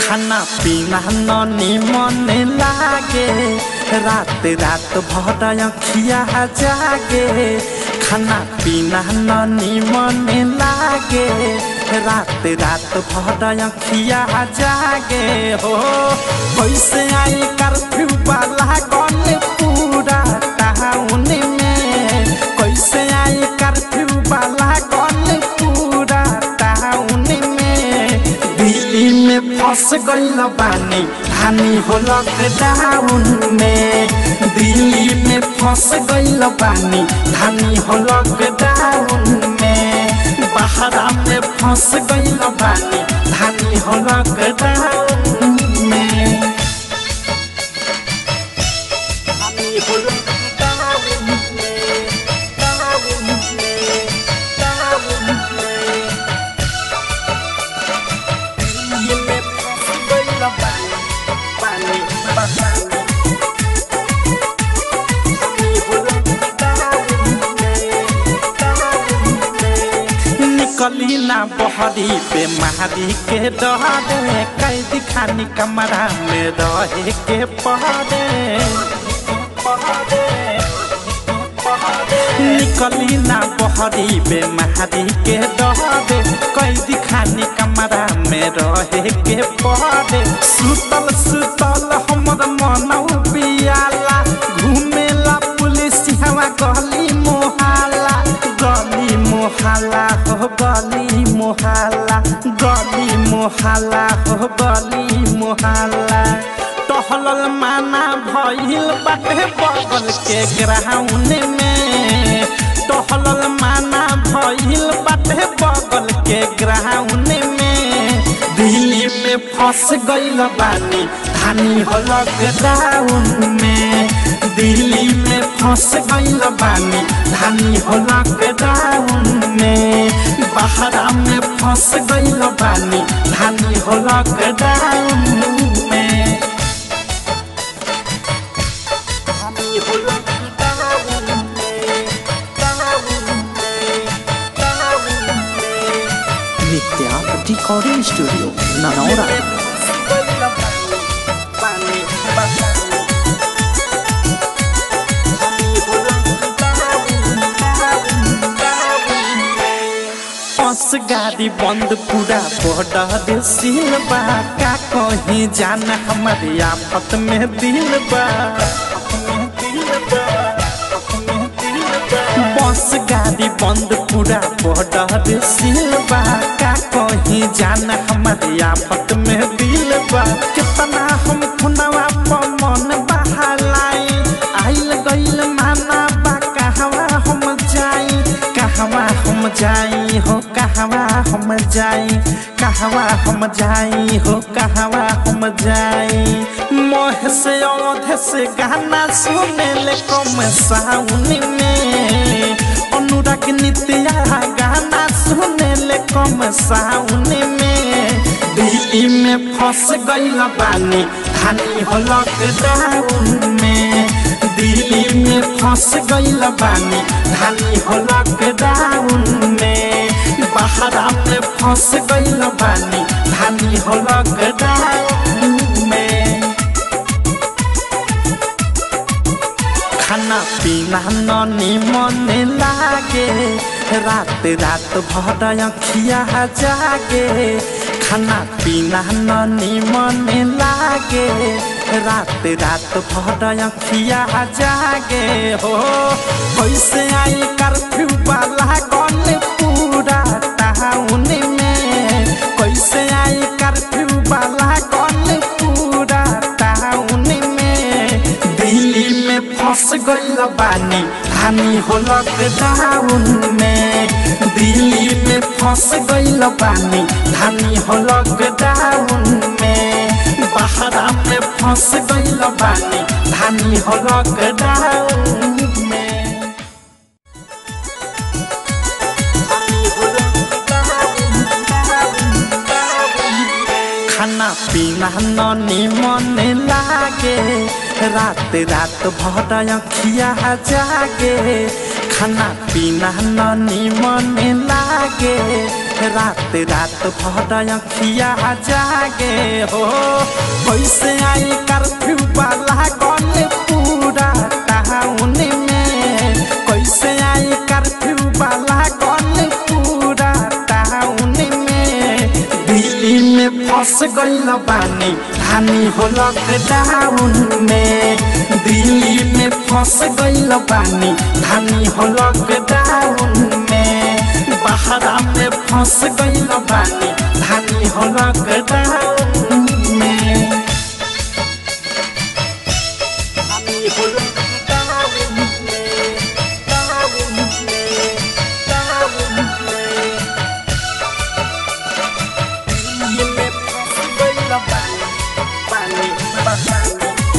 खाना पीना ननी मन लागे रात रात भर अखिया जागे खाना पीना ननी मन लागे रात रात भर अखिया जागे हो कैसे आई कर्फ्यू वाला गन पूरा टाउन में कैसे आई कर्फ्यू वाला गन पूरा टाउन में दिल्ली में फंस गईल बानी हानि हो लॉकडाउन में दिल्ली में फंस गईल बानी धानी हो लॉकडाउन में बहरा में फंस गईल बानी धानी हो लॉकडाउन में धानी हो लॉकडाउन में डाउन में डाउन में दिल्ली में फंस गईल बानी बानी बानी निकली ना बहरी पे महारी के डरे कैदी खानी कमरा में रहे के पहरे निकली ना बहरी बे महारी के डरे कैदी खानी कमरा में रहे के पहरे सुतल सुतल हमर मनौ पियाला घुमेला पुलिस हवा गली मोहाला गली मोहाला हो गली मोहाला गली मोहाला हो गली मोहाला टहलल माना भइल बाटे बगल के ग्राउंड में टहलल माना भइल बाटे बगल के ग्राउंड में दिल्ली में फंस गईल बानी धानी हो लॉकडाउन में दिल्ली में फंस गईल बानी धानी हो लॉकडाउन में बहरा में फंस गईल बानी धानी हो लॉकडाउन में धानी हो लॉकडाउन में डाउन में डाउन में Nitya recording studio Nanaura bus गाड़ी बंद पूरा बॉर्डर सील बा का कहीं जाना हमारे आफत में दिल बा बस गाड़ी बंद पूरा बॉर्डर सील बा का कहीं जाना हमारे आफत में दिल बा कितना हम खुनवा पर मन बहालाई आइल गइल माना बा कहवा हम जाई कहवा हम जाई हो कहवा हम जाई कहवा हम जाई हो कहवा हम जाई मोह से औध से गाना सुने ले कम साउन में अनुराग नित्या गाना सुने ले कम साउन में दिल्ली में फंस गईल बानी धानी हो लॉकडाउन में दिल्ली में फंस गईल बानी धानी हो लॉकडाउन में बहरा में फंस गईल बानी धानी हो लॉकडाउन में खाना पीना ननी मन लागे रात रात भर अखिया जागे खाना पीना ननी मन लागे रात रात भर अखिया जागे हो कैसे आई कर्फ्यू वाला गन पूरा टाउन में कैसे आई कर्फ्यू वाला गन पूरा टाउन में दिल्ली में फंस गईल बानी हानि हो लॉकडाउन में दिल्ली में फंस गईल बानी धानी हो लॉकडाउन में बहरा में फंस गईल बानी धानी हो लॉकडाउन में खाना पीना ननी मन लागे रात रात भर अखिया जागे खाना पीना ननी मन लागे रात रात भर अखिया जागे हो कैसे आई कर्फ्यू वाला गल पूरा टाउन में कैसे आई कर्फ्यू वाला गल पूरा टाउन में दिल्ली में फंस गईल बानी हानि हो लॉकडाउन में दिल्ली में फंस गईल बानी हानि हो लॉकडाउन में बहरा में फंस गईल बानी हानि हो लॉकडाउन में हानि हो लॉकडाउन में डाउन में डाउन में दिल्ली में फंस गईल बानी बानी बानी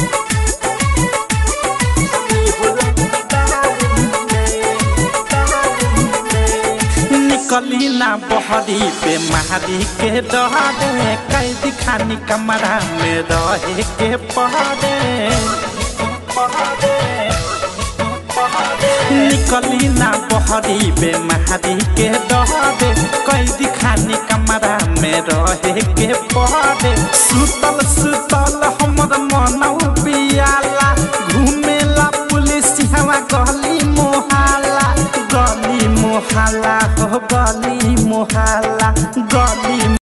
निकली ना बहरी पे महारी के डरे कैद खानी कमरा में रहे के पहरे निकली ना बहरी पे महारी के डरे कैद खानी कमरा में रहे के पहरे सुतल सुतल हमर मनौ पियाला घूमेला पुलिस हवा गली मोहाला गली मोहाला हो गली मोहाला गली